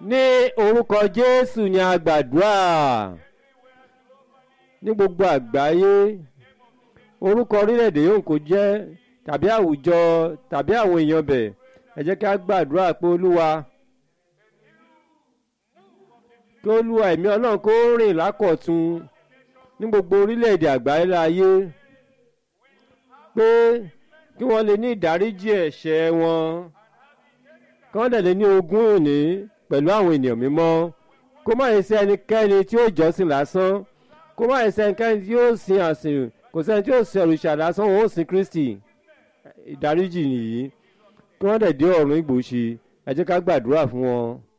ní orúkọ jésù ni a gbàdúrà ní gbogbo àgbáyé orúkọ orílẹ̀-èdè yóò kó jẹ́ tàbí àwùjọ tàbí àwọn èèyàn bẹ̀ ẹ jẹ́ kí a gbàdúrà pé olúwa kí olúwa ẹ̀mí ọlọ́run kó rìn lákọ̀tun ní gbogbo orílẹ̀-èdè àgbáyé láyé pé kí wọ́n lè ní ìdáríjì ẹ̀ṣẹ̀ wọn kí wọ́n dẹ̀ lè ní ogún òní pẹ̀lú àwọn ènìyàn mímọ́ kó má yẹ sí ẹnikẹ́ni tí ó jọ́sìn lásán kó má yẹ sí ẹnikẹ́ni tí ó sin àsìn kò sẹ́ni tí ó sin òrìṣà lásán òun ó sin kristi ìdáríjì nìyí kí wọ́n dẹ̀ dé ọ̀run ìgbòsí ẹ jẹ́ ká gbàdúrà fún wọn.